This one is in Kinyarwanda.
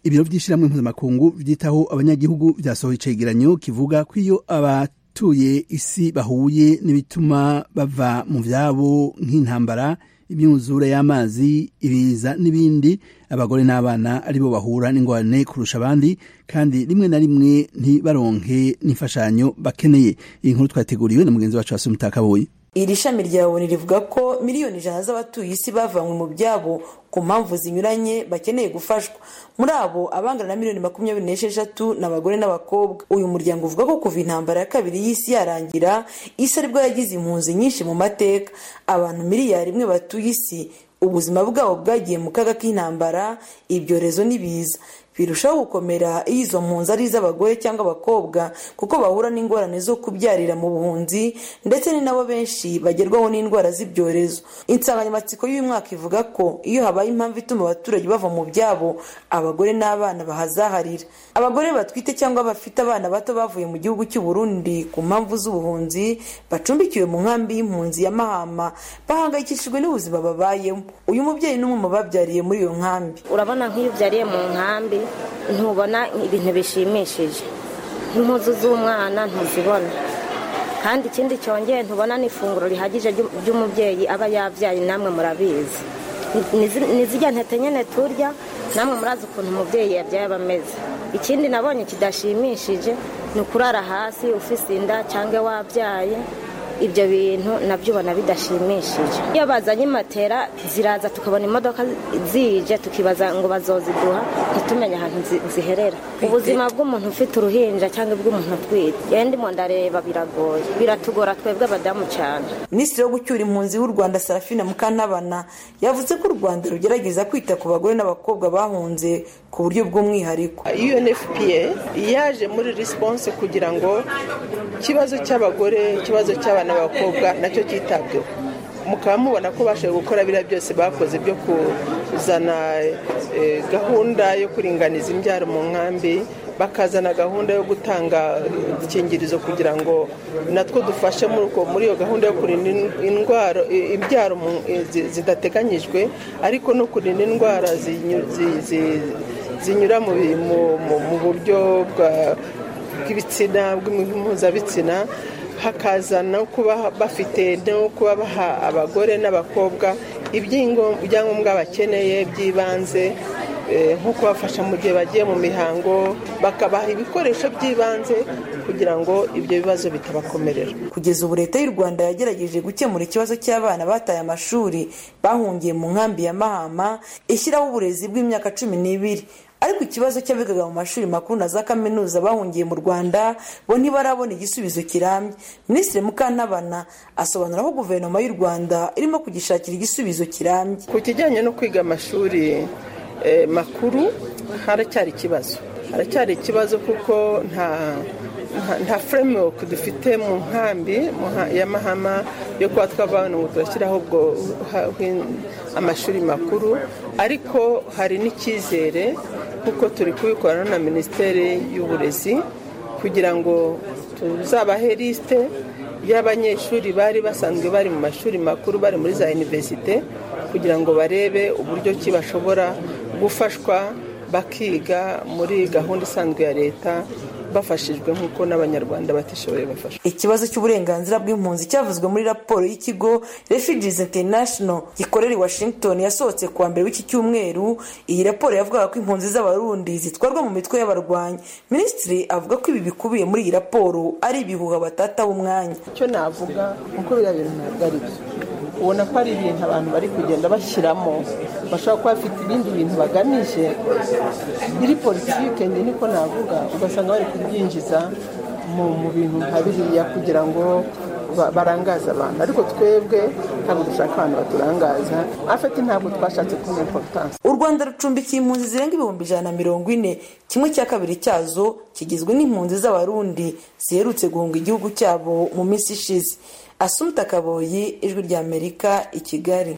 ibiro by'ishyirahamwe mpuzamakungu byitaho abanyagihugu byasohoye icegeranyo kivuga ko iyo abatuye isi bahuye n'ibituma bava mu byabo nk'intambara imyuzure y'amazi ibiza n'ibindi abagore n'abana aribo bahura n'ingorane kurusha abandi kandi rimwe na rimwe ntibaronke n'imfashanyo bakeneye iyi nkuru twateguriwe na mugenzi wacu wasumutakabonye iri shami rya boni rivuga ko miliyoni ijana z'abatuye isi bavanywe mu byabo ku mpamvu zinyuranye bakeneye gufashwa muri abo abangana na miliyoni makumyabiri n'esheshatu ni abagore n'abakobwa uyu muryango uvuga ko kuva intambara ya kabiri y'isi yarangira isi aribwo yagize impunzi nyinshi mu mateka abantu miliyari imwe batuye isi ubuzima bwabo bwagiye mu kaga k'intambara ibyorezo n'ibiza birushaho gukomera iyo izo mpunzi ari iz'abagore cyangwa abakobwa kuko bahura n'ingorane zo kubyarira mu buhunzi ndetse ni nabo benshi bagerwaho n'indwara z'ibyorezo insanganyamatsiko y'uyu mwaka ivuga ko iyo habaye impamvu ituma abaturage bava mu byabo abagore n'abana bahazaharira abagore batwite cyangwa bafite abana bato bavuye mu gihugu cy'u Burundi ku mpamvu z'ubuhunzi bacumbikiwe mu nkambi y'impunzi ya mahama bahangayikishijwe n'ubuzima babayemo uyu mubyeyi n'umwe mu babyariye muri iyo nkambi urabona nk'iyo ubyariye mu nkambi ntubona ibintu bishimishije nk'impuzu z'umwana ntuzibona kandi ikindi cyongeye ntubona n'ifunguro rihagije ry'umubyeyi aba yabyaye namwe murabizi ni zijya ntete nyine turya namwe murazi ukuntu umubyeyi yabyaye aba ameze ikindi nabonye kidashimishije ni ukurara hasi ufise inda cyangwa wabyaye ibyo bintu nabyo ubona bidashimishije iyo bazanye matera ziraza tukabona imodoka zije tukibaza ngo bazoziduha ntitumenye ahantu ziherera ubuzima bw'umuntu ufite uruhinja cyangwa ubw'umuntu utwite yenda mu ndareba biragoye biratugora twebwe abadamu cyane minisitiri wo gucyura impunzi w'u rwanda serafina mukantabana yavuze ko u rwanda rugerageza kwita ku bagore n'abakobwa bahunze ku buryo bw'umwihariko unfpa yaje muri risiponse kugira ngo ikibazo cy'abagore ikibazo cy'abana n'abakobwa nacyo cyitabweho mukaba mubona ko bashoboye gukora biriya byose bakoze byo kuzana gahunda yo kuringaniza imbyaro mu nkambi bakazana gahunda yo gutanga udukingirizo kugira ngo natwo dufashe muri iyo gahunda yo kurinda indwara imbyaro zidateganyijwe ariko no kurinda indwara zinyura mu buryo bw'ibitsina bw'impuzabitsiná hakaza no kuba bafite no kuba baha abagore n'abakobwa ibyangombwa bakeneye by'ibanze nko kubafasha mu gihe bagiye mu mihango bakabaha ibikoresho by'ibanze kugira ngo ibyo bibazo bitabakomerera kugeza ubu leta y'u rwanda yagerageje gukemura ikibazo cy'abana bataye amashuri bahungiye mu nkambi ya mahama ishyiraho uburezi bw'imyaka cumi n'ibiri ariko ikibazo cy'abigaga mu mashuri makuru na za kaminuza bahungiye mu rwanda bo ntibarabona igisubizo kirambye minisitiri mukantabana asobanura ko guverinoma y'u rwanda irimo kugishakira igisubizo kirambye ku kijyanye no kwiga amashuri makuru haracyari ikibazo haracyari ikibazo kuko nta nta furemewoke dufite mu nkambi ya mahama yo kuba twavana ngo turashyiraho ubwo amashuri makuru ariko hari n'icyizere kuko turi kubikorana na minisiteri y'uburezi kugira ngo tuzabahe lisite y'abanyeshuri bari basanzwe bari mu mashuri makuru bari muri za iniverisite kugira ngo barebe uburyo ki bashobora gufashwa bakiga muri gahunda isanzwe ya leta bafashijwe nk'uko n'abanyarwanda batishoboye bafashwa ikibazo cy'uburenganzira bw'impunzi cyavuzwe muri raporo y'ikigo refugees international gikorera i washington yasohotse kuwa mbere w'iki cyumweru iyi raporo yavugaga ko impunzi z'abarundi zitwarwa mu mitwe y'abarwanyi minisitiri avuga ko ibi bikubiye muri iyi raporo ari ibihuha batataho umwanya icyo navuga kuko biriya bintu ntabwo ari byo ubona ko ari ibintu abantu bari kugenda bashyiramo bashobora kuba bafite ibindi bintu bagamije biri politiki niko navuga ugasanga bari kubyinjiza mu bintu nka biriya kugira ngo barangaza abantu ariko twebwe ntabwo dushaka abantu baturangaza afite ntabwo twashatse kumenya importance u rwanda rucumbikiye impunzi zirenga ibihumbi ijana na mirongo ine kimwe cya kabiri cyazo kigizwe n'impunzi z'abarundi ziherutse guhunga igihugu cyabo mu minsi ishize asumta kaboyi ijwi ry'amerika i kigali